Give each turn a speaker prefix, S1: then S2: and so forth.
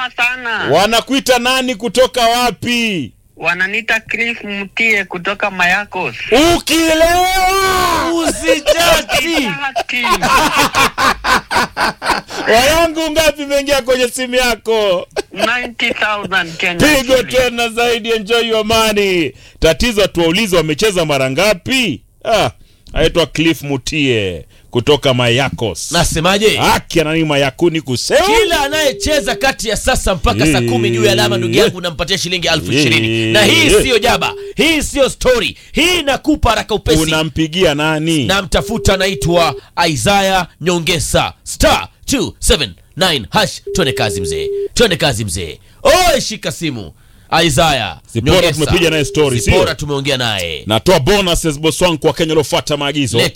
S1: Kwema sana.
S2: Wanakuita nani kutoka wapi?
S1: Wananiita Cliff Mtie kutoka Mayakos.
S2: Ukilewa
S3: Usijati.
S1: Ati.
S2: wayangu ngapi imeingia kwenye simu yako?
S1: 90,000 Kenya.
S2: Pigo
S1: shillings.
S2: tena zaidi, enjoy your money. Tatizo tuwaulize wamecheza mara ngapi? Ah, aitwa Cliff Mutie kutoka Mayakos.
S3: Nasemaje?
S2: Haki anani Mayakuni kusema
S3: Kila anayecheza kati ya sasa mpaka saa kumi juu ya alama, ndugu yangu, nampatia shilingi elfu ishirini na hii siyo jaba, hii siyo story, hii nakupa haraka upesi.
S2: unampigia nani?
S3: namtafuta anaitwa Isaya Nyongesa star 279 hash. Twende kazi mzee, twende kazi mzee. Oe, shika simu Isaya
S2: Zipora
S3: Nyongesa.
S2: tumepiga naye story, sio?
S3: Zipora tumeongea naye
S2: Natoa bonuses boss wangu kwa Kenya waliofuata maagizo.
S3: Leta